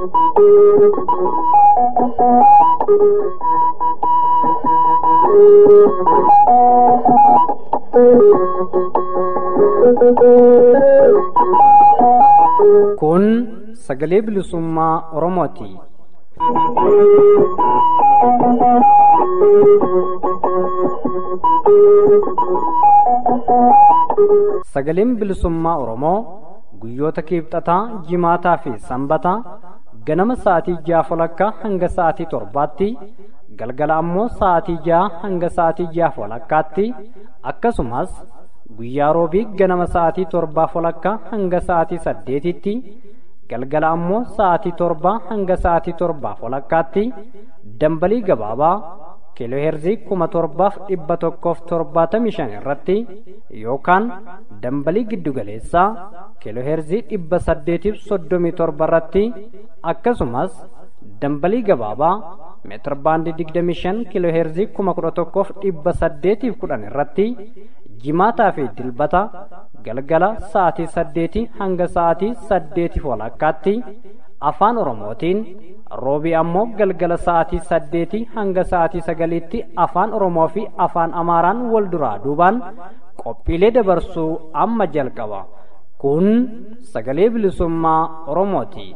Kun sagalee bilisummaa Oromooti. Sagaleen bilisummaa Oromoo guyyoota kiibxataa, jimaataa fi sanbataa ganama sa'aatii ja'a walakkaa hanga sa'aatii torbaatti galgala ammoo sa'aatii ja'a hanga sa'aatii ja'a walakkaatti akkasumas guyyaa roobii ganama sa'aatii torbaa walakkaa hanga sa'aatii saddeetitti galgala ammoo sa'aatii torbaa hanga sa'aatii torbaa walakkaatti dambalii gabaabaa kiilooheerzii kuma torbaaf dhibba tokkoof torbaatamii shan irratti yookaan dambalii giddugaleessaa kiilooheerzii dhibba saddeetiif soddomii torba irratti akkasumas dambalii gabaabaa meetir baandii digdamii shan kiilooheerzii kuma kudha tokkoof dhibba saddeetiif kudhan irratti jimaataa fi dilbata galgala sa'aatii saddeetii hanga sa'aatii saddeetiif walakkaatti afaan oromootiin roobii ammoo galgala sa'aatii saddeetii hanga sa'aatii sagaliitti afaan oromoo fi afaan amaaraan wal duraa duubaan qophiilee dabarsuu amma jalqaba kun sagalee bilisummaa oromooti.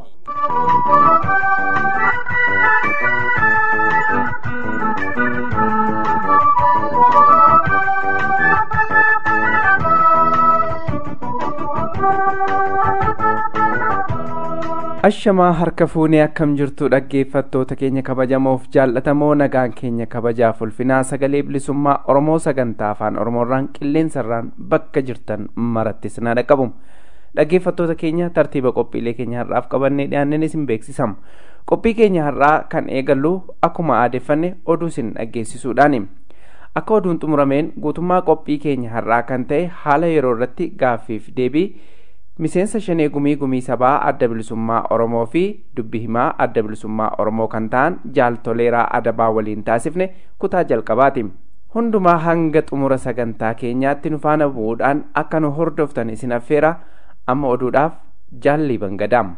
ashamaa harka fuunee akkam jirtu dhaggeeffattoota keenya kabajamoof jaallatamoo nagaan keenya kabajaaf ulfinaa sagalee bilisummaa oromoo sagantaa afaan oromoorraan qilleensarraan bakka jirtan marattis na dhaqqabu dhaggeeffattoota keenya tartiiba qophiilee keenya har'aaf qabannee dhiyaanneen isin beeksisama qophii keenya har'aa kan eegallu akkuma aadeeffanne oduu isin dhaggeessisuudhaani akka oduun xumurameen guutummaa qophii keenya har'aa kan ta'e haala yeroo irratti gaaffiif deebii miseensa shanee gumii gumii sabaa adda bilisummaa oromoo fi dubbi himaa adda bilisummaa oromoo kan ta'an jaaltoleeraa adabaa waliin taasifne kutaa jalqabaati hundumaa hanga xumura sagantaa keenyaatti nu faana bu'uudhaan akka nu hordoftan isin affeera amma oduudhaaf jaallii bangadaam.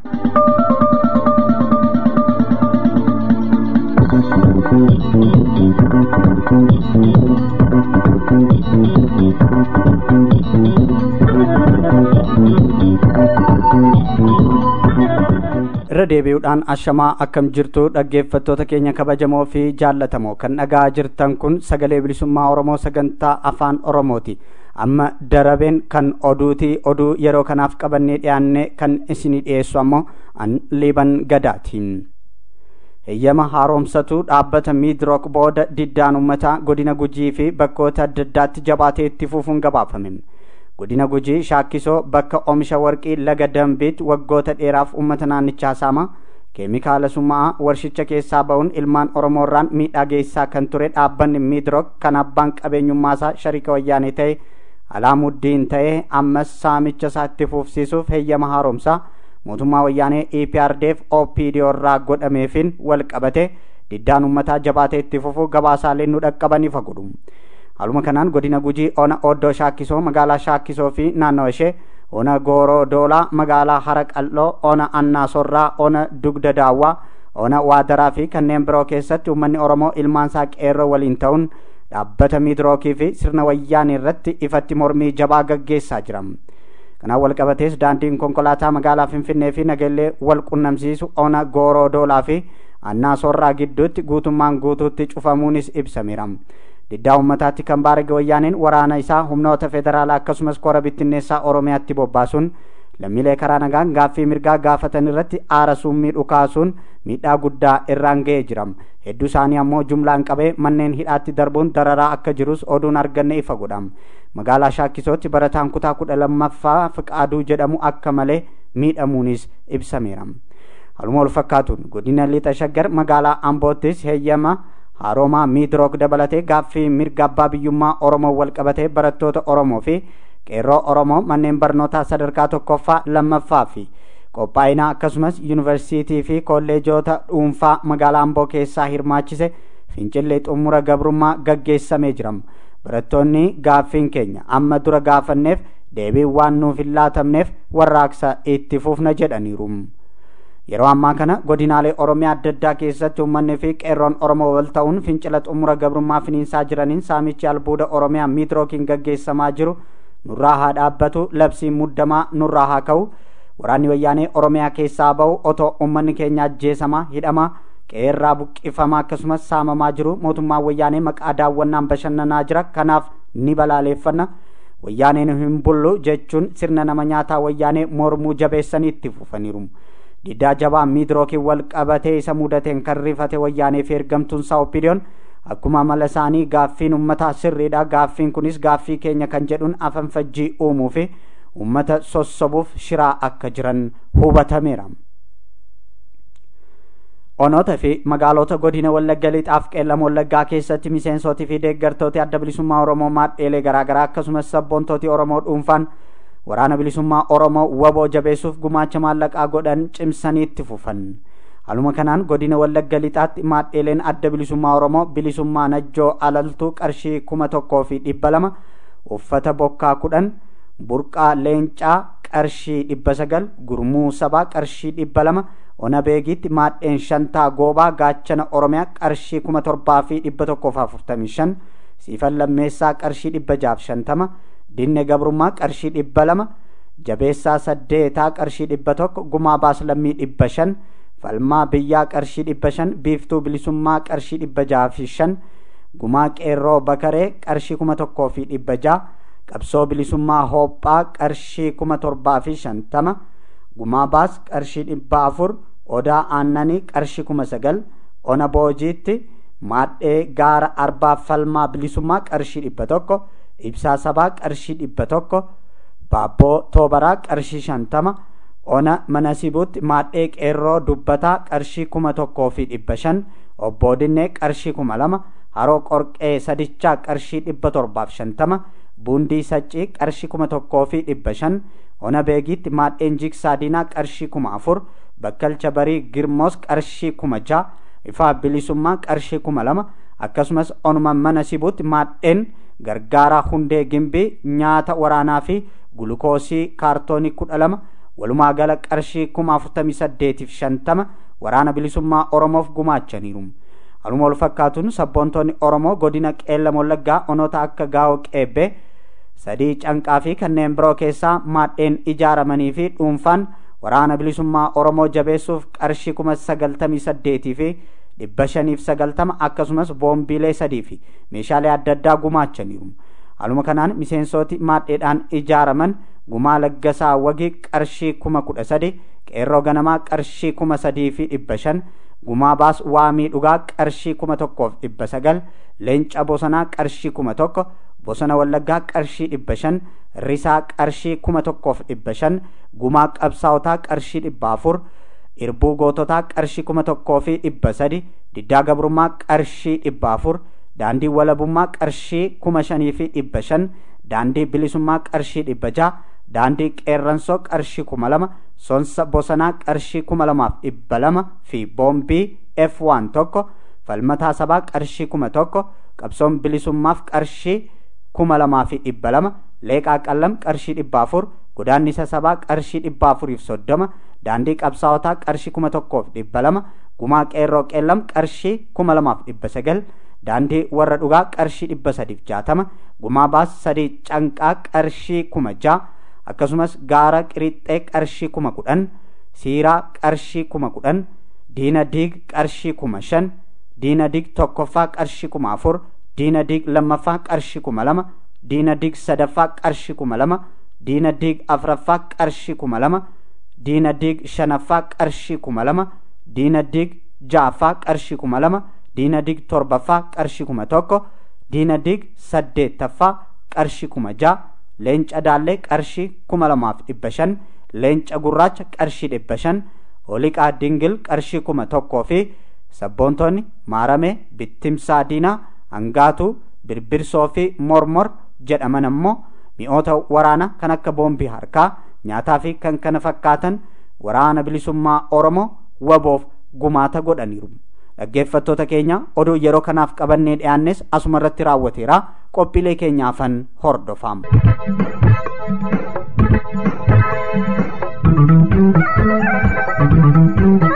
irra deebi'uudhaan ashamaa akkam jirtu dhaggeeffattoota keenya kabajamoo fi jaallatamoo kan dhagaa jirtan kun sagalee bilisummaa oromoo sagantaa afaan oromooti amma darabeen kan oduuti oduu yeroo kanaaf qabannee dhiyaanne kan isinii dhiyeessu ammoo an liiban gadaatiin heeyyama haaromsatu dhaabbata miidrook booda diddaan ummataa godina gujii fi bakkoota adda addaatti jabaatee itti fufuun gabaafame godina gujii shaakkisoo bakka oomisha warqii laga dambiitti waggoota dheeraaf uummata naannichaa saama keemikaala summaa'aa warshicha keessaa ba'uun ilmaan oromoorraan miidhaa geessisaa kan ture dhaabbanni miidrook kan abbaan qabeenyummaasaa shariika wayyaanee ta'e alaamuddiin ta'e ammas saamicha isaa itti fufsiisuuf heeyyama haaromsaa mootummaa wayyaanee eprdf opdo irraa godhameefin wal qabate diddaan ummataa jabaatee itti fufuu gabaasaalee nu dhaqqabaniif godhu haaluma kanaan godina gujii ona oddoo shaakkisoo magaalaa shaakkisoo fi naannawa ishee ona gooroo doolaa magaalaa hara qal'oo ona annaasorraa ona dugda daawwaa ona waadaraa fi kanneen biroo keessatti uummanni oromoo ilmaansaa qeerroo waliin ta'uun dhaabbata miidrookii fi sirna wayyaanii irratti ifatti mormii jabaa gaggeessaa jira kanaan walqabatees daandiin konkolaataa magaalaa finfinnee fi nageellee wal qunnamsiisu ona gooroo doolaa fi annaasorraa gidduutti guutummaan guutuutti cufamuunis ibsameera diddaa ummataatti kan baarage wayyaaniin waraana isaa humnoota federaalaa akkasumas kora bittinneessaa oromiyaatti bobbaasuun lammiilee karaa nagaan gaaffii mirgaa gaafatan irratti aara summii dhukaasuun miidhaa guddaa irraan ga'ee jira hedduu isaanii ammoo jumlaan qabee manneen hidhaatti darbuun dararaa akka jirus oduun arganne ifa godha magaalaa shaakkisootti barataan kutaa kudha lammaffaa fiqaaduu jedhamu akka malee miidhamuunis ibsameera haluma wal fakkaatuun godina lixa shaggar magaalaa amboottis heeyyama haroomaa miidrook dabalatee gaaffii mirga abbaa biyyummaa oromoo wal qabatee barattoota oromoo fi qeerroo oromoo manneen barnootaa sadarkaa tokkoffaa lammaffaa fi qophaa'inaa akkasumas yuunivarsiitii fi kolleejoota dhuunfaa magaalaa amboo keessaa hirmaachise fincillee xumura gabrummaa gaggeessamee jira barattoonni gaaffiin keenya amma dura gaafanneef deebii waan nuuf hin laatamneef warraaqsa itti fufna jedhaniiru yeroo ammaa kana godinaalee oromiyaa adda addaa keessatti uummanni fi qeerroon oromoo wal ta'uun fincila xumura gabrummaa finiinsaa jiraniin saamichi albuuda oromiyaa miidirookiin gaggeessamaa jiru nurraa haa dhaabbatu labsiin muddamaa nurraa haa ka'u waraanni wayyaanee oromiyaa keessaa ba'u otoo uummanni keenya ajjeesamaa hidhamaa qeerraa buqqifamaa akkasumas saamamaa jiru mootummaan wayyaanee maqaa daawwannaan bashannanaa jira kanaaf ni balaaleeffanna wayyaaneen hin bullu jechuun sirna nama nyaataa wayyaanee mormuu jabeessanii itti fufaniiru diddaa jabaa miidrookiin wal qabatee isa mudateen kan rifate wayyaanee fi ergamtuun isaa oppidiyoon akkuma amala isaanii gaaffiin ummataa sirriidha gaaffiin kunis gaaffii keenya kan jedhuun afanfajjii uumuu fi ummata sossobuuf shiraa akka jiran hubatameera. onoota fi magaalota godina wallagga lixaaf qeellama wallaggaa keessatti miseensotii fi deeggartooti adda bilisummaa oromoo maadheelee garaagaraa akkasumas sabboontooti oromoo dhuunfaan waraana bilisummaa oromoo waboo jabeessuuf gumaacha maallaqaa godhan cimsanii itti fufan haluma kanaan godina wallagga lixaatti maadheeleen adda bilisummaa oromoo bilisummaa najjoo alaltuu qarshii kuma tokkoo fi dhibba lama uffata bokkaa kudhan burqaa leencaa qarshii dhibba sagal gurmuu sabaa qarshii dhibba lama ona beegiitti maadheen shantaa goobaa gaachana oromiyaa qarshii kuma torbaa fi dhibba tokkoof afurtamii shan siifan lammeessaa qarshii dhibba jaaf shantama dinne gabrummaa qarshii dhibba lama jabeessaa saddeetaa qarshii dhibba tokko gumaa baaslammii dhibba shan falmaa biyyaa qarshii dhibba shan biiftuu bilisummaa qarshii dhibba jaa fi shan gumaa qeerroo bakaree qarshii kuma tokkoo fi dhibba jaa qabsoo bilisummaa hoophaa qarshii kuma torbaa fi shantama gumaa baas qarshii dhibba afur odaa aannanii qarshii kuma sagal ona boojiitti maadhee gaara arbaa falmaa bilisummaa qarshii dhibba tokko ibsaa sabaa qarshii dhibba tokko baabboo toobaraa qarshii shantama ona manasibuutti maadhee qeerroo dubbataa qarshii kuma tokkoo fi dhibba shan obboodinnee qarshii kuma lama haroo qorqee sadichaa qarshii dhibba torbaaf shantama buundii saccii qarshii kuma tokkoo fi dhibba shan ona beegiitti maadheen jigsaa diinaa qarshii kuma afur bakkalcha barii girmoos qarshii kuma jaa ifaa bilisummaa qarshii kuma lama akkasumas onuma mana sibuutti maadheen gargaaraa hundee gimbii nyaata waraanaa fi gulukoosii kaartoonii kudha lama walumaa gala qarshii kuma afurtamii saddeetiif shantama waraana bilisummaa oromoof gumaachaniiru haluma wal fakkaatuun sabboontoonni oromoo godina qeellama wallaggaa onoota akka gaa'oo qeebbee sadii canqaa fi kanneen biroo keessaa maadheen ijaaramanii fi dhuunfaan waraana bilisummaa oromoo jabeessuuf qarshii kuma sagaltamii saddeetii fi dhibba shaniif sagaltama akkasumas boombiilee sadii fi meeshaalee adda addaa gumaachaniiru haluma kanaan miseensooti maadheedhaan ijaaraman gumaa laggasaa wagii qarshii kuma kudha sadi qeerroo ganamaa qarshii kuma sadii fi dhibba shan gumaa baas waamii dhugaa qarshii kuma tokkoof dhibba sagal leenca bosonaa qarshii kuma tokko bosona wallaggaa qarshii dhibba shan risaa qarshii kuma tokkoof dhibba shan gumaa qabsaa'otaa qarshii dhibba afur irbuu goototaa qarshii kuma tokkoo fi dhibba sadi diddaa gabrummaa qarshii dhibba afur daandii walabummaa qarshii kuma shanii fi dhibba shan daandii bilisummaa qarshii dhibba jaa daandii qeerransoo qarshii kuma lama sonsa bosonaa qarshii kuma lamaaf dhibba lama fi boombii f waan tokko falmataa sabaa qarshii kuma tokko qabsoon bilisummaaf qarshii kuma lamaa fi dhibba lama leeqaa qallam qarshii dhibba afur godaannisa sabaa qarshii dhibba afuriif soddoma daandii qabsaa'otaa qarshii kuma tokkoof dhibba lama gumaa qeerroo qeellam qarshii kuma lamaaf dhibba sagal daandii warra dhugaa qarshii dhibba sadiif jaatama gumaa baas sadii canqaa qarshii kuma jaa akkasumas gaara qirixxee qarshii kuma kudhan siiraa qarshii kuma kudhan diina diig qarshii kuma shan diina diig tokkoffaa qarshii kuma afur diina diig lammaffaa qarshii kuma lama diina diig sadaffaa qarshii kuma lama diina diig afraffaa qarshii kuma lama diina diig shanaffaa qarshii kuma lama diina diig ja'affaa qarshii kuma lama diina diig torbaffaa qarshii kuma tokko diina diig saddeettaffaa qarshii kuma ja'a leenca daallee qarshii kuma lamaaf dhibba shan leenca gurraacha qarshii dhibba shan holiqaa dingil qarshii kuma tokkoo fi sabboontoonni maaramee bittimsaa diinaa hangaatuu birbirsoo fi mormor jedhaman ammoo mi'oota waraanaa kan akka boombii harkaa nyaataa fi kan kana fakkaatan waraana bilisummaa oromoo waboof gumaata godhaniiru dhaggeeffattoota keenya oduu yeroo kanaaf qabannee dhiyaannes asuma irratti raawwateera qophiilee keenyaafan hordofam. Thank you.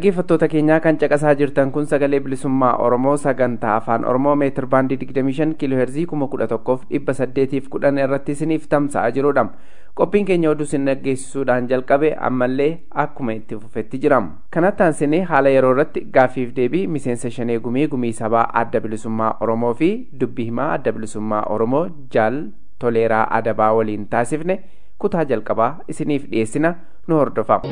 dhaggeeffattoota keenyaa kan caqasaa jirtan kun sagalee bilisummaa oromoo sagantaa afaan oromoo meetir baandii 25 kiiloo heerzii 11,810 irratti isiniif tamsa'aa jirudha qophiin keenya oduu isin dhaggeessisuudhaan jalqabe ammallee akkuma itti fufetti jira kanatti aansinee haala yeroo irratti gaaffiif deebii miseensa shanee gumii gumii sabaa adda bilisummaa oromoo fi dubbii himaa adda bilisummaa oromoo jaal toleeraa adabaa waliin taasifne kutaa jalqabaa isiniif dhiyeessina nu hordofa.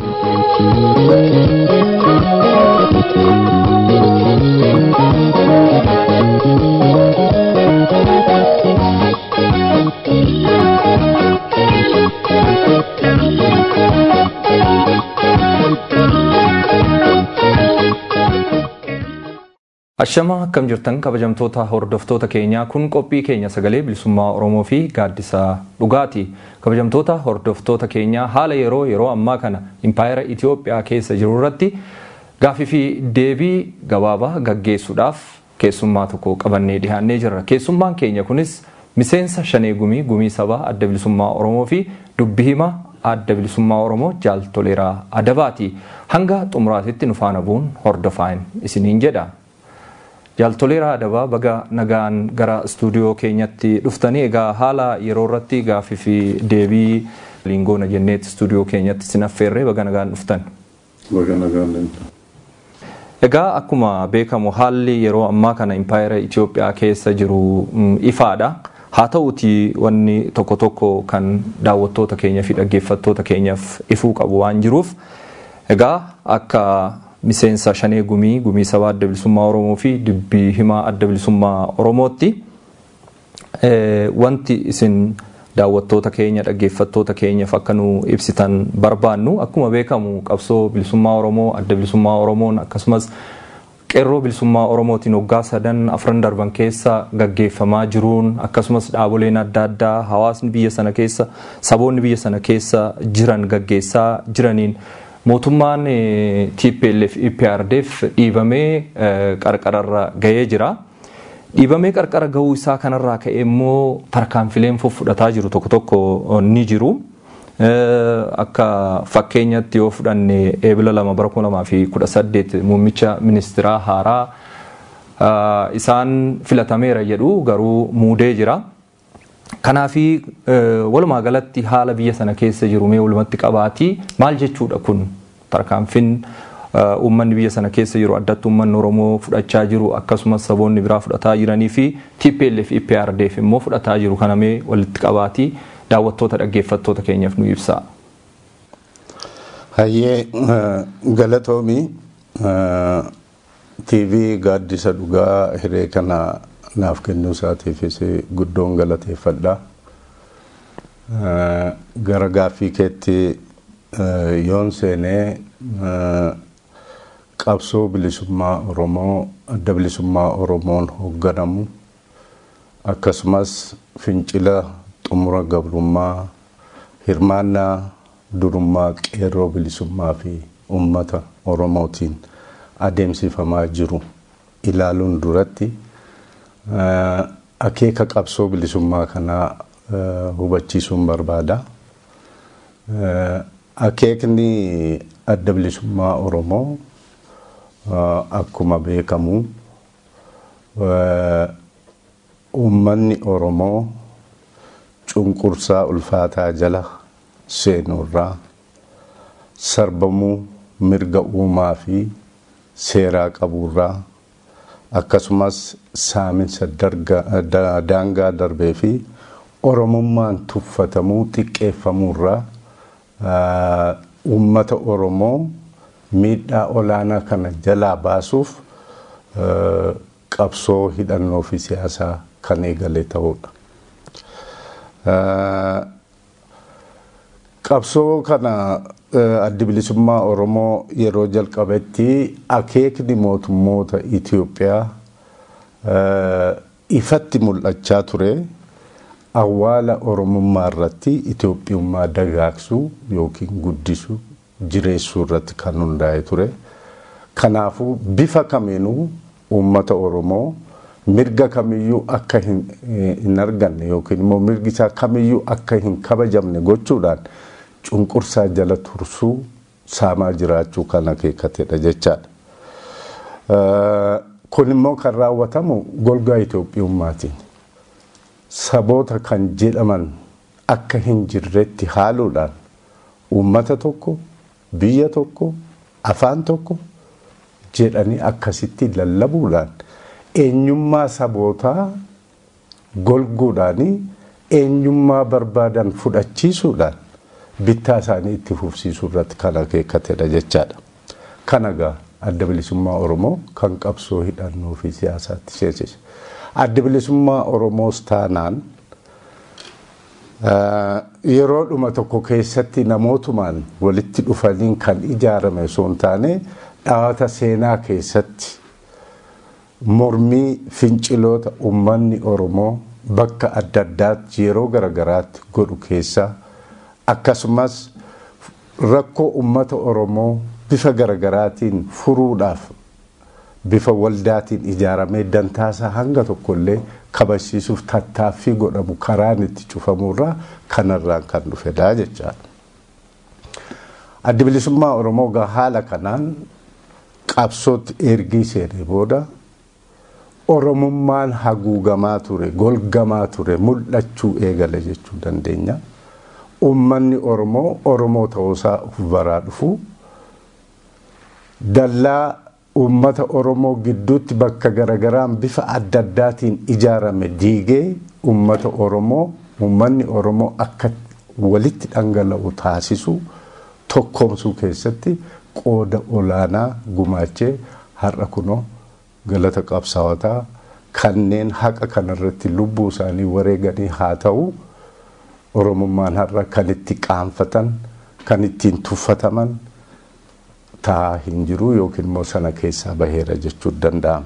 Ashamaa akkam jirtan kabajamtoota hordoftoota keenyaa kun qophii keenya sagalee bilisummaa Oromoo fi gaaddisa dhugaati. Kabajamtoota hordoftoota keenyaa haala yeroo yeroo ammaa kana impaayera Itoophiyaa keessa jiru irratti gaaffii fi deebii gabaabaa gaggeessuudhaaf keessummaa tokko qabannee dhiyaannee jirra. Keessummaan keenya kunis miseensa shanee gumii gumii sabaa adda bilisummaa Oromoo fi dubbii himaa adda bilisummaa Oromoo jaal toleeraa adabaati. Hanga xumuraatitti nu faana bu'uun hordofaan isiniin jedha. Jaaltoleeraa adabaa baga nagaan gara istuudiyoo keenyatti dhuftanii egaa haala yeroo irratti gaaffii fi deebii liingoona jenneetti istuudiyoo keenyatti sin affeerree baga nagaan dhuftan. Baga nagaan dhuftan. Egaa akkuma beekamu haalli yeroo ammaa kana impaayera Itoophiyaa keessa jiru ifaadha. Haa ta'uuti wanni tokko tokko kan daawwattoota keenyaa fi dhaggeeffattoota keenyaaf ifuu qabu waan jiruuf egaa akka miseensa shanee gumii gumii sabaa adda bilisummaa oromoo fi dubbii himaa adda bilisummaa oromootti wanti isin daawwattoota keenya dhaggeeffattoota keenyaaf akka nu ibsitan barbaannu akkuma beekamu qabsoo bilisummaa oromoo adda bilisummaa oromoon akkasumas qeerroo bilisummaa oromootiin waggaa sadan afran darban keessa gaggeeffamaa jiruun akkasumas dhaaboleen adda addaa hawaasni biyya sana keessa saboonni biyya sana keessa jiran gaggeessaa jiraniin mootummaan TPLF EPRDF dhiibamee qarqararra gahee jira. Dhiibamee qarqara gahuu isaa kanarraa ka'e immoo tarkaanfileen fudhataa jiru tokko tokko ni jiru. Akka fakkeenyatti yoo fudhanne eebila lama bara kuma lamaa fi kudha saddeet muummicha ministeeraa haaraa isaan filatameera jedhu garuu muudee jira. Kanaafi walumaa galatti haala biyya sana keessa jiru mee walumatti qabaatii maal jechuudha kun tarkaanfiin uummanni biyya sana keessa jiru addatti uummanni Oromoo fudhachaa jiru akkasumas saboonni biraa fudhataa jiranii fi TPLF EPRDF immoo fudhataa jiru kana mee walitti qabaatii daawwattoota dhaggeeffattoota keenyaaf nu ibsaa. Hayyee galatoomii TV gaaddisa dhugaa hiree kana naaf kennuu isaatiifis guddoon galateeffadha. Gara gaaffii keetti yoon seenee qabsoo bilisummaa Oromoo adda bilisummaa Oromoon hoogganamu akkasumas fincila xumura gabrummaa hirmaannaa durummaa qeerroo bilisummaa fi uummata Oromootiin adeemsifamaa jiru ilaaluun duratti akeeka qabsoo bilisummaa kanaa hubachiisuun barbaada. Akeekni adda bilisummaa Oromoo akkuma beekamu uummanni Oromoo cunqursaa ulfaataa jala seenurraa sarbamuu mirga uumaa fi seeraa qaburraa akkasumas saaminsa daangaa darbee fi oromummaan tuffatamuu xiqqeeffamurraa uummata oromoo miidhaa olaanaa kana jalaa baasuuf qabsoo hidhannoo fi siyaasaa kan eegale ta'udha. Qabsoo kana addi bilisummaa Oromoo yeroo jalqabetti akeekni mootummoota Itoophiyaa ifatti mul'achaa ture awwaala Oromummaa irratti Itoophiyummaa dagaagsuu yookiin guddisuu jireessuu irratti kan hundaa'e ture. Kanaafuu bifa kamiinuu uummata Oromoo mirga kamiyyuu akka hin arganne yookiin immoo mirgi isaa kamiyyuu akka hin kabajamne gochuudhaan cunqursaa jala tursuu saamaa jiraachuu kan akeekatedha jechaadha. Kun immoo kan raawwatamu golgaa Itoophiyummaatiin saboota kan jedhaman akka hin jirretti haaluudhaan uummata tokko biyya tokko afaan tokko jedhanii akkasitti lallabuudhaan eenyummaa sabootaa golguudhaanii eenyummaa barbaadan fudhachiisuudhaan bittaa isaanii itti fufsiisuu irratti kan akeekatedha jechaadha. Kana gaa adda bilisummaa Oromoo kan qabsoo hidhannoo fi siyaasaatti seensise. Adda bilisummaa Oromoos taanaan yeroo dhuma tokko keessatti namootumaan walitti dhufaniin kan ijaarame osoo hin taane dhaawata seenaa keessatti mormii finciloota uummanni Oromoo bakka adda addaatti yeroo garagaraatti godhu keessaa akkasumas rakkoo uummata Oromoo bifa garagaraatiin furuudhaaf bifa waldaatiin ijaaramee dantaasaa hanga tokkollee kabachiisuuf tattaaffii godhamu karaan itti cufamurraa kanarraan kan dhufedha jechaadha. Addi bilisummaa Oromoo gaa haala kanaan qabsootti ergii seenee booda Oromummaan haguugamaa ture, golgamaa ture, mul'achuu eegale jechuu dandeenya. Uummanni Oromoo Oromoo ta'uusaa of baraa dhufu dallaa uummata Oromoo gidduutti bakka garagaraan bifa adda addaatiin ijaarame diigee uummata Oromoo uummanni Oromoo akka walitti dhangala'u taasisu tokkoomsuu keessatti qooda olaanaa gumaachee har'a kunoo galata qabsaawotaa kanneen haqa kanarratti lubbuu isaanii wareeganii haa ta'u Oromummaan har'a kan itti qaanfatan kan ittiin tuffataman taa'aa hin jiru yookiin immoo sana keessaa baheera jechuu danda'ama.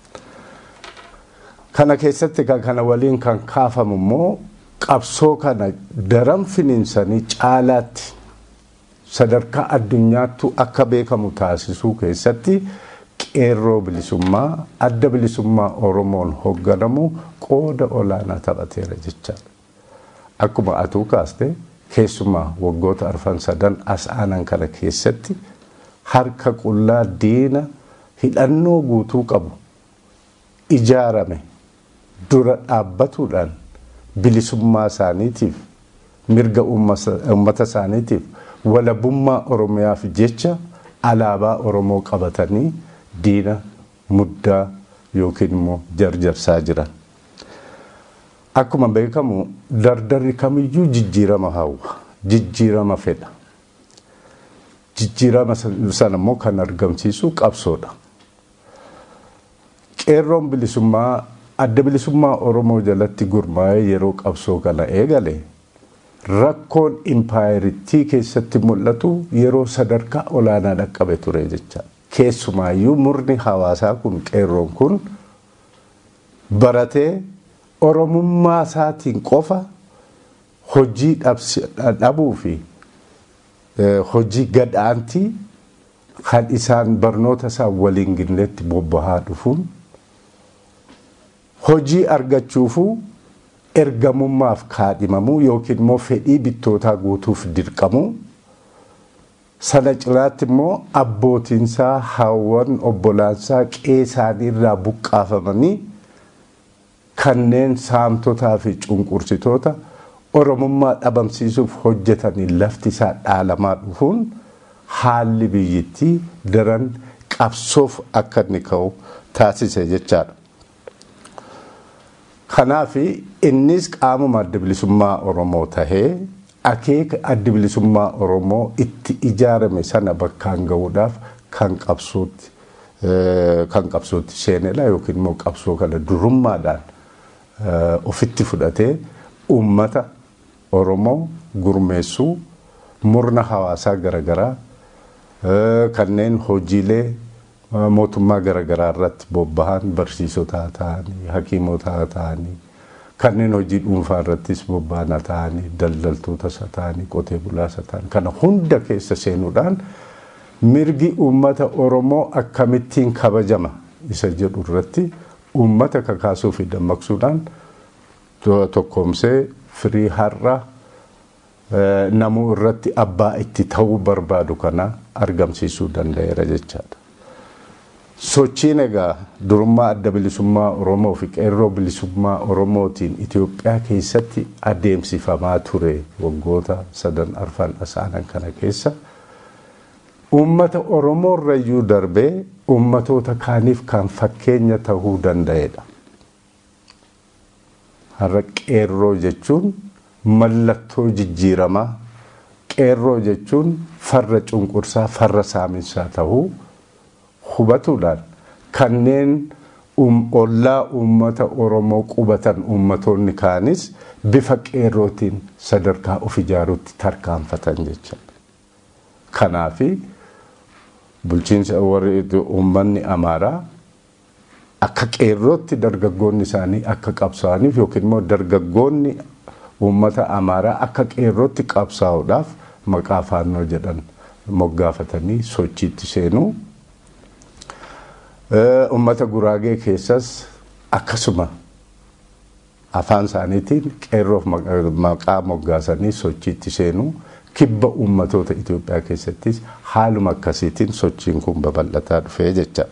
Kana keessatti kan kana waliin kan kaafamu immoo qabsoo kana daran finiinsanii caalaatti sadarkaa addunyaattu akka beekamu taasisuu keessatti qeerroo bilisummaa adda bilisummaa Oromoon hoogganamu qooda olaanaa taphateera jechaadha. Akkuma atuu kaaste keessumaa waggoota arfan sadan as aanan kana keessatti harka qullaa diina hidhannoo guutuu qabu ijaarame dura dhaabbatuudhaan bilisummaa isaaniitiif mirga uummata isaaniitiif walabummaa oromiyaaf jecha alaabaa oromoo qabatanii diina muddaa yookiin immoo jarjarsaa jiran. Akkuma beekamu dardarri kamiyyuu jijjiirama hawwa jijjiirama fedha. jijjiirama sana immoo kan argamsiisu qabsoodha. Qeerroon bilisummaa adda bilisummaa Oromoo jalatti gurmaa'ee yeroo qabsoo kana eegale rakkoon impaayiritii keessatti mul'atu yeroo sadarkaa olaanaa dhaqqabe ture jecha. Keessumaayyuu murni hawaasaa kun qeerroon kun baratee Oromummaa isaatiin qofa hojii dhabuu fi hojii gadhaantii kan isaan barnoota isaa waliin ginnetti bobbahaa dhufuun hojii argachuufuu ergamummaaf kaadhimamuu yookiin immoo fedhii bittootaa guutuuf dirqamuu sana cinaatti immoo abbootiinsaa hawwan obbolaansaa qe'ee isaanii irraa buqqaafamanii kanneen saamtotaa fi cunqursitoota oromummaa dhabamsiisuuf hojjetanii lafti isaa dhaalamaa dhufuun haalli biyyittii daran qabsoof akka inni ka'u taasise jechaadha. Kanaaf innis qaamuma adda bilisummaa Oromoo tahee akeeka adda bilisummaa Oromoo itti ijaarame sana bakkaan ga'uudhaaf kan qabsootti kan qabsootti seenedha yookiin immoo qabsoo kana durummaadhaan ofitti fudhatee uummata Oromoo gurmeessuu murna hawaasaa garaagaraa kanneen hojiilee mootummaa garaagaraa irratti bobbahan barsiisota ta'anii hakiimota ta'anii kanneen hojii dhuunfaa irrattis bobba'an ta'anii daldaltoota ta'anii qotee bulaasa ta'anii kana hunda keessa seenuudhaan mirgi uummata Oromoo akkamittiin kabajama isa jedhu irratti uummata kakaasuu fi dammaqsuudhaan tokkoomsee firii har'a namuu irratti abbaa itti ta'uu barbaadu kana argamsiisuu danda'eera jechaadha. Sochiin egaa durummaa adda bilisummaa Oromoo fi qeerroo bilisummaa Oromootiin Itoophiyaa keessatti adeemsifamaa ture waggoota sadan arfan asaanan kana keessa uummata Oromoorrayyuu darbee uummatoota kaaniif kan fakkeenya tahuu danda'edha. Har'a qeerroo jechuun mallattoo jijjiiramaa qeerroo jechuun farra cunqursaa farra saaminsaa tahuu hubatuudhaan kanneen ollaa uummata Oromoo qubatan uummatoonni kaanis bifa qeerrootiin sadarkaa of ijaaruutti tarkaanfatan jechuudha. Kanaafi bulchiinsa warri uummanni Amaaraa akka qeerrootti dargaggoonni isaanii akka qabsaa'aniif yookiin immoo dargaggoonni uummata Amaaraa akka qeerrootti qabsaa'uudhaaf maqaa faannoo jedhan moggaafatanii sochiitti seenuu. Uummata Guraagee keessas akkasuma afaan isaaniitiin qeerroof maqaa moggaasanii sochiitti seenuu kibba uummatoota Itoophiyaa keessattis haaluma akkasiitiin sochiin kun babal'ataa dhufee jechaadha.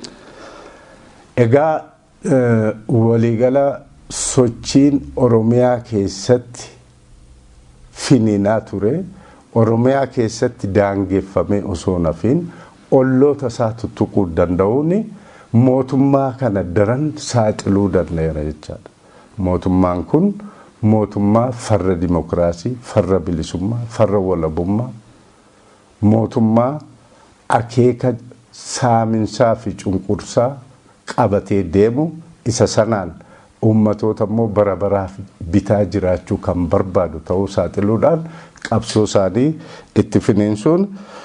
Egaa waliigala sochiin Oromiyaa keessatti finiinaa ture Oromiyaa keessatti daangeffamee osoo nafiin olloota isaa tuttuquu danda'uun mootummaa kana daran saaxiluu danda'eera jechaadha. Mootummaan kun mootummaa farra dimokiraasii, farra bilisummaa, farra walabummaa, mootummaa akeeka saaminsaa fi cunqursaa qabatee deemu isa sanaan uummatoota immoo bara baraaf bitaa jiraachuu kan barbaadu ta'uu saaxiluudhaan qabsoo isaanii itti finiinsuun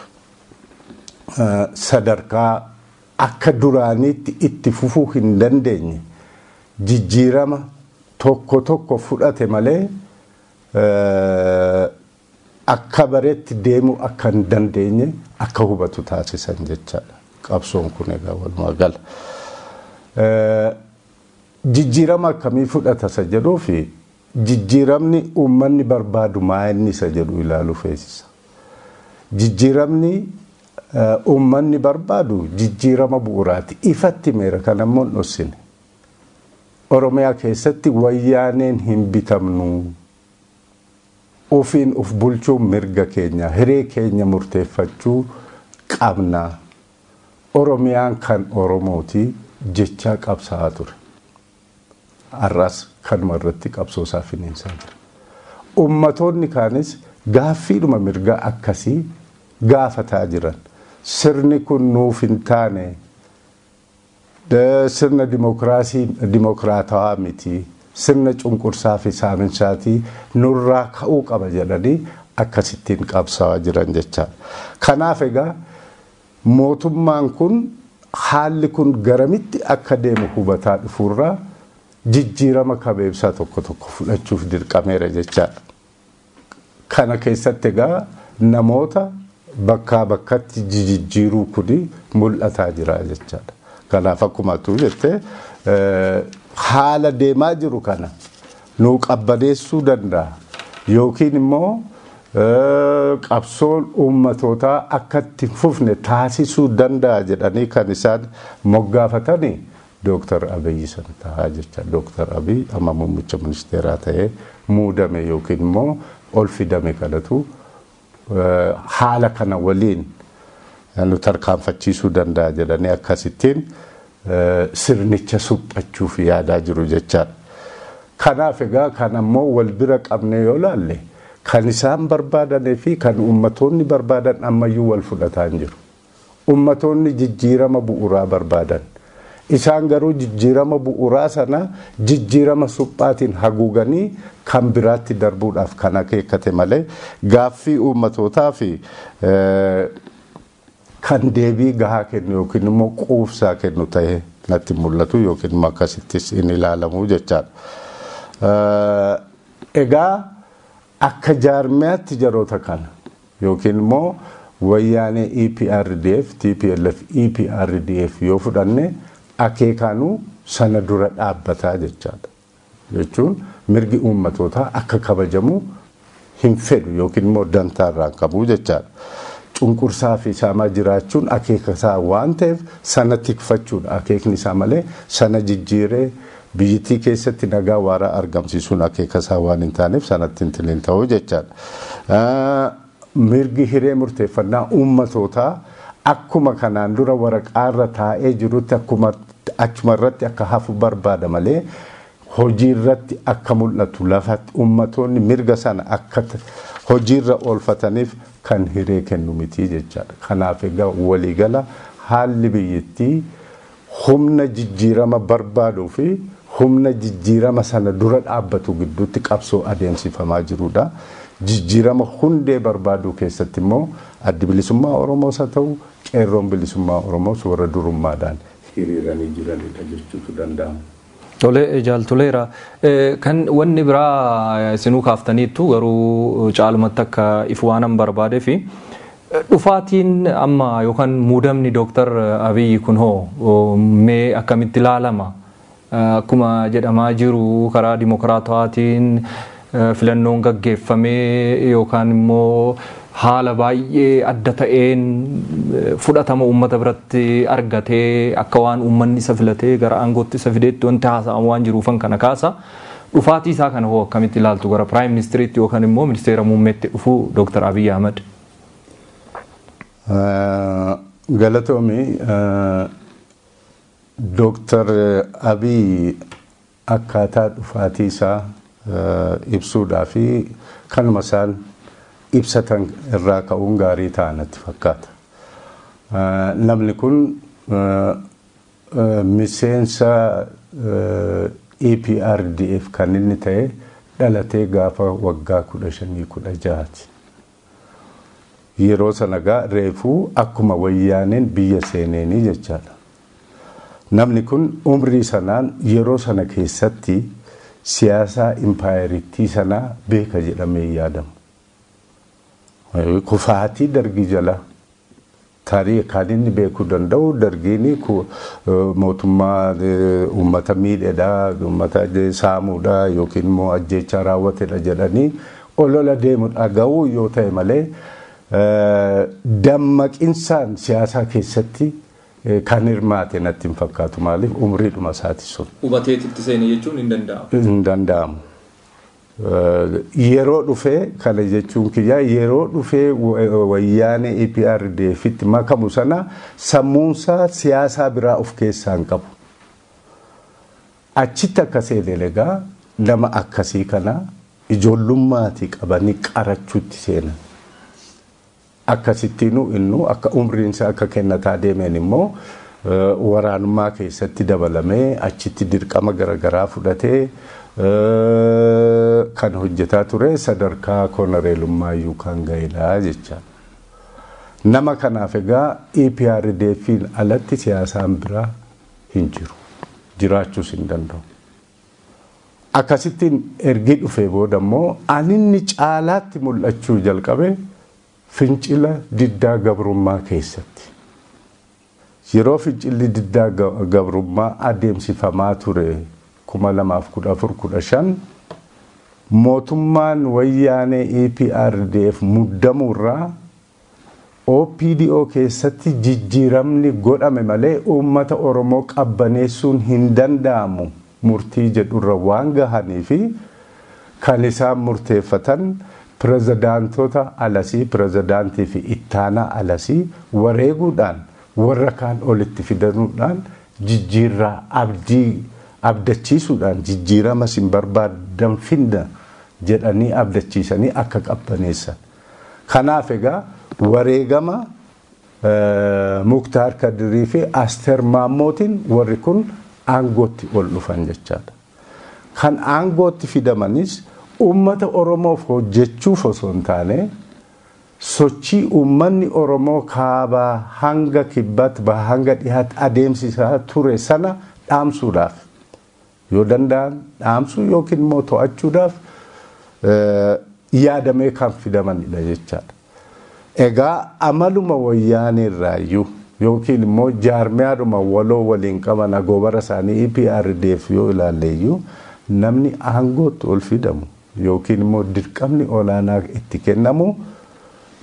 sadarkaa akka duraaniitti itti fufuu hin dandeenye jijjiirama tokko tokko fudhate malee akka bareetti deemuu akka hin dandeenye akka hubatu taasisan jechaadha. Qabsoon kun egaa walumaa gala. Jijjiirama akkamii fudhata isa jedhuu fi jijjiiramni uummanni barbaadu maa inni isa jedhu ilaaluu feesisa. Jijjiiramni uummanni barbaadu jijjiirama bu'uuraati. Ifatti meera kan ammoo hin dhossine. Oromiyaa keessatti wayyaaneen hin bitamnu. Ofiin uf bulchuun mirga keenya, hiree keenya murteeffachuu qabna. Oromiyaan kan Oromooti jechaa qabsaa'aa ture. Har'as kanuma irratti qabsoosaa finiinsaa jira. Ummatoonni kaanis gaaffiidhuma mirgaa akkasii gaafataa jiran. Sirni kun nuuf hin taane sirna dimokiraatawaa miti. Sirna cunqursaa fi saaminsaati nurraa ka'uu qaba jedhanii akkasittiin qabsaa'aa jiran jechaadha. Kanaaf egaa mootummaan kun haalli kun garamitti akka deemu hubataa dhufuurraa jijjiirama kabeebsaa tokko tokko fudhachuuf dirqameera jechaadha. Kana keessatti egaa namoota bakkaa bakkatti jijjiiruu kuni mul'ataa jira jechaadha. Kanaaf akkuma atu jettee haala deemaa jiru kana nuu qabbaneessuu danda'a yookiin immoo qabsoon uummatootaa akka itti fufne taasisuu danda'a jedhanii kan isaan moggaafatanii Dooktar Abiyyi sana taa'aa jecha. Dooktar Abiyyi amma muummicha ministeeraa ta'ee muudame yookiin immoo ol fidame kanatu haala kana waliin nu tarkaanfachiisuu danda'a jedhanii akkasittiin sirnicha suphachuuf yaadaa jiru jechaadha. Kanaaf egaa kan ammoo wal bira qabne yoo laalle kan isaan barbaadanii fi kan ummatoonni barbaadan ammayyuu wal fudhataa hin jiru. Ummatoonni jijjiirama bu'uuraa barbaadan. Isaan garuu jijjiirama bu'uuraa sana jijjiirama suphaatiin haguuganii kan biraatti darbuudhaaf kan akeekkate malee gaaffii ummatootaa fi kan deebii gahaa kennu yookiin immoo quufsaa kennu ta'ee natti mul'atu yookiin immoo akkasittis in ilaalamu jechaadha. Egaa akka jaarmiyaatti jaroota kana yookiin immoo wayyaanee EPRDF, TPLF, EPRDF yoo fudhanne akeekaanuu sana dura dhaabbataa jechaadha. Jechuun mirgi uummatootaa akka kabajamu hin fedhu yookiin immoo dantaarraa qabu jechaadha. cunqursaa fi saamaa jiraachuun akeeka isaa waan ta'eef sana tikfachuudha akeekni isaa malee sana jijjiiree biyyattii keessatti nagaa waaraa argamsiisuun akeeka isaa waan hin taaneef sanatti hin tiliin ta'uu jechaadha. Mirgi hiree murteeffannaa uummatootaa akkuma kanaan dura waraqaarra taa'ee jirutti akkuma achuma irratti akka hafu barbaada malee hojii irratti akka mul'atu lafatti ummatoonni mirga sana akka hojiirra oolfataniif kan hiree kennu miti jechaadha. Kanaaf egaa waliigala haalli biyyattii humna jijjiirama barbaaduu fi humna jijjiirama sana dura dhaabbatu gidduutti qabsoo adeemsifamaa jirudha. Jijjiirama hundee barbaaduu keessatti immoo addi bilisummaa Oromoos haa ta'u qeerroon bilisummaa Oromoos warra durummaadhaan hiriiranii jiranidha jechuutu danda'ama. Tole jaaltoleera. Kan wanni biraa isinuu kaaftaniittu garuu caalumatti akka ifu waanan barbaadee fi dhufaatiin amma yookaan muudamni Dooktar Abiyyi kun hoo mee akkamitti ilaalama? Akkuma jedhamaa jiru karaa dimokiraatawaatiin filannoon gaggeeffamee yookaan immoo haala baay'ee adda ta'een fudhatama uummata biratti argatee akka waan uummanni isa filatee gara aangootti isa fideetti wanti haasa'amu waan jiruufan kana kaasa. Dhufaatii isaa kana hoo akkamitti ilaaltu gara piraayim ministiriitti yookaan immoo ministeera muummeetti dhufu Dooktar Abiyyi Ahmad. Galatoomi Dooktar Abiyyi akkaataa dhufaatii isaa ibsuudhaa fi kanuma isaan ibsatan irraa ka'uun gaarii ta'a natti fakkaata. Namni kun miseensa EPRDF kan inni ta'e dhalatee gaafa waggaa kudha shanii kudha jahaati. Yeroo sana gaa reefuu akkuma wayyaaneen biyya seeneenii jechaadha. Namni kun umrii sanaan yeroo sana keessatti siyaasaa impaayeritii sanaa beeka jedhamee yaadamu. Kufaatii dargii jala tarii kan inni beekuu danda'u dargiin mootummaa uummata miidheedha, uummata saamuudha yookiin immoo ajjechaa raawwatedha jedhanii olola deemu dhaga'uu yoo ta'e malee dammaqinsaan siyaasaa keessatti kan hirmaate natti hin fakkaatu maaliif umriidhuma isaati sun. Hubateetitti seene jechuun hin danda'amu. Hin danda'amu. Yeroo dhufee kana jechuun kiyyaa yeroo dhufee wayyaanee EPRDFitti makamu sana sammuunsaa siyaasaa biraa of keessaa hin qabu. Achitti akka seene egaa nama akkasii kana ijoollummaati qabanii qarachuutti seenan. Akkasittiinuu innu akka umriinsa akka kennataa deemeen immoo waraanummaa keessatti dabalamee achitti dirqama garaagaraa fudhatee kan hojjetaa ture sadarkaa koloneelummaa kan ga'edha jecha. Nama kanaaf egaa EPRDFiin alatti siyaasaan biraa hin jiru. Jiraachuus hin danda'u. Akkasittiin ergi dhufee booda immoo aninni caalaatti mul'achuu jalqabe fincila diddaa gabrummaa keessatti. Yeroo fincilli diddaa gabrummaa adeemsifamaa ture kuma lamaaf kudha afur kudha shan mootummaan wayyaanee EPRDF muddamuurraa OPDO keessatti jijjiiramni godhame malee uummata Oromoo qabbaneessuun hin danda'amu murtii jedhurra waan gahanii fi kan isaan murteeffatan pirezidaantota alasii pirezidaantii fi ittaanaa alasii wareeguudhaan warra kaan olitti fidanuudhaan jijjiirraa abdii abdachiisuudhaan jijjiirama sin barbaadan finna jedhanii abdachiisanii akka qabbaneessan. Kanaaf egaa wareegama Muktaar Kadirii fi Asteer Maammootiin warri kun aangootti ol dhufan jechaadha. Kan aangootti fidamanis uummata Oromoof hojjechuuf osoo hin taane sochii uummanni Oromoo kaabaa hanga kibbaatti baha hanga dhiyaatti adeemsisaa ture sana dhaamsuudhaaf yoo danda'an dhaamsuu yookiin immoo to'achuudhaaf yaadamee kan fidamanidha jechaadha. Egaa amaluma wayyaaneerraayyuu yookiin immoo jaarmiyaadhuma waloo waliin qaban agoobara isaanii EPRDF yoo ilaalleeyyuu namni aangootti ol fidamu yookiin immoo dirqamni olaanaa itti kennamu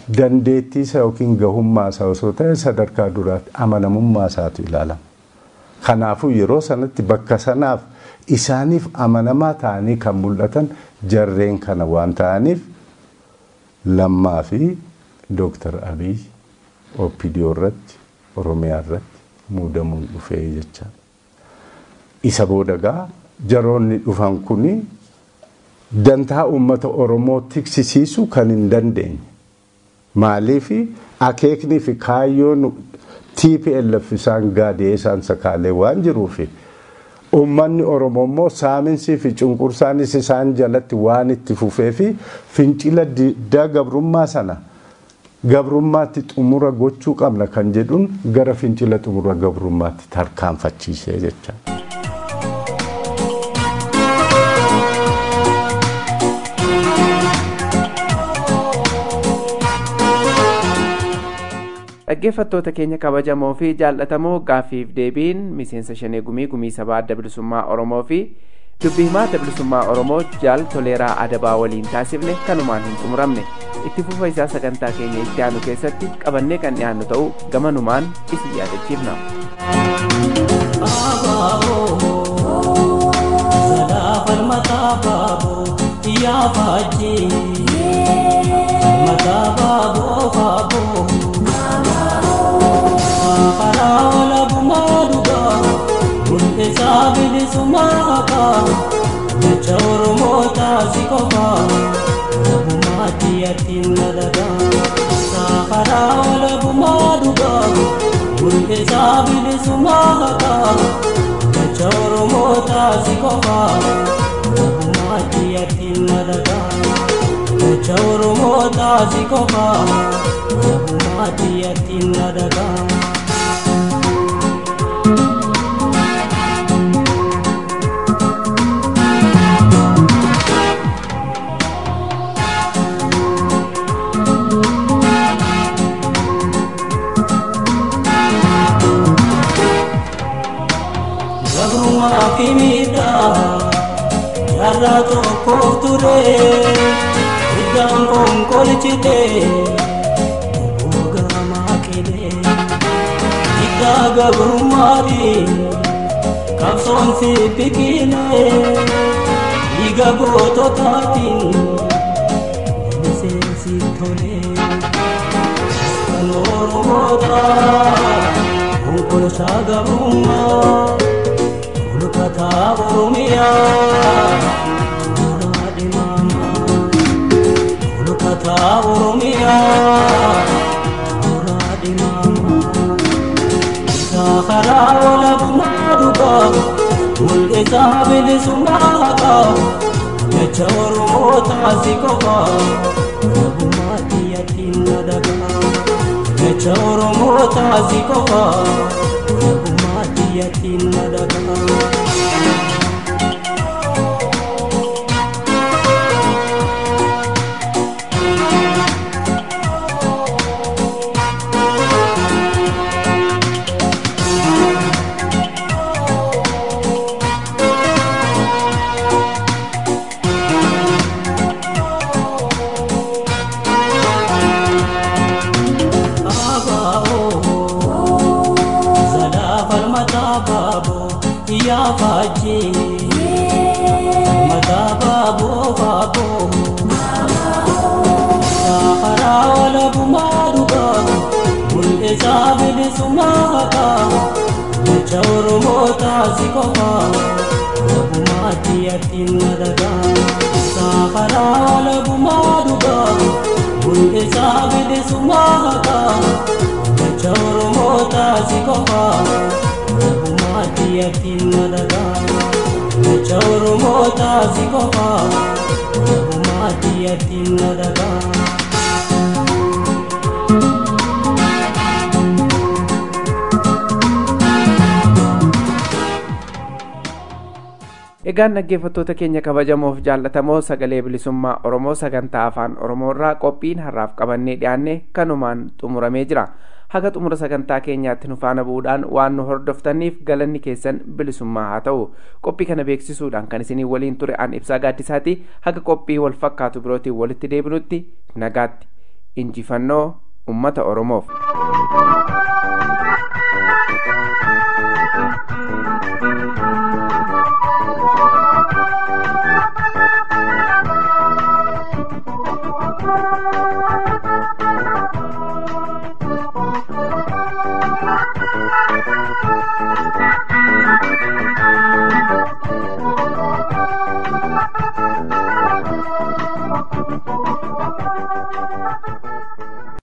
dandeettii isaa yookiin gahummaa isaa osoo ta'e sadarkaa duraatti amanamummaa isaatu ilaalama. Kanaafuu yeroo sanatti bakka sanaaf isaaniif amanamaa ta'anii kan mul'atan jarreen kana waan ta'aniif lammaa fi Dooktar Abiy OPDO irratti Oromiyaa irratti muudamuun dhufee jecha. Isa booda gaa jaroonni dhufan kuni dantaa uummata Oromoo tiksisiisuu kan hin dandeenye. Maaliif akeeknii fi kaayyoon TPLF isaan gaadee isaan sakaalee waan jiruufi uummanni Oromoo immoo saaminsii fi cunqursaanis isaan jalatti waan itti fufee fi fincila diddaa gabrummaa sana gabrummaatti xumura gochuu qabna kan jedhuun gara fincila xumura gabrummaatti tarkaanfachiisee jecha. dhaggeeffattoota keenya kabajamoo fi jaallatamoo gaaffiif deebiin miseensa shanee gumii gumii sabaa adda bilisummaa oromoo fi dubbii himaa adda bilisummaa oromoo jaal toleeraa adabaa waliin taasifne kanumaan hin xumuramne itti fufa isaa sagantaa keenya itti aanu keessatti qabannee kan dhiyaannu ta'uu gamanumaan isin yaadachiifna. Yaa faajjii mataa baaboo baaboo. Karaola bumaduga Bunte sabili sumaka Jecha Oromoo taasikofa Bumati yatinna daga Karaola bumaduga Bunte sabili sumaka Jecha Oromoo taasikofa Bumati yatinna daga Jecha Oromoo taasikofa Bumati yatinna daga kimida yarra tokko ture iddaan konkolchite ogamaa kile iddaa gabrummaati qabsoon si biqile dhiiga goototaatiin miseensi tole kan oromoota konkolchaa gabrummaa kata oromia muradi mama kulu kata oromia muradi mama sakara wala bumaduka mulke sabili sumaka jecha oromo taasikofa bumati yatinna daga jecha oromo taasikofa bumati yatinna daga taasikofa labumaatti yattinna daga saafaraa labumaa dhuga hundesaa bilisummaa haqa jecha oromoo taasikofa labumaatti yattinna daga jecha oromoo taasikofa labumaatti yattinna daga. egaan dhaggeeffattoota keenya kabajamoof jaallatamoo sagalee bilisummaa oromoo sagantaa afaan oromoorraa qophiin har'aaf qabannee dhiyaanne kanumaan xumuramee jira haga xumura sagantaa keenyaatti nu faana bu'uudhaan waan nu hordoftaniif galanni keessan bilisummaa haa ta'u qophii kana beeksisuudhaan kan isinii waliin ture an ibsaa gaaddisaati haga qophii wal fakkaatu birootiin walitti deebinutti nagaatti injifannoo ummata oromoof.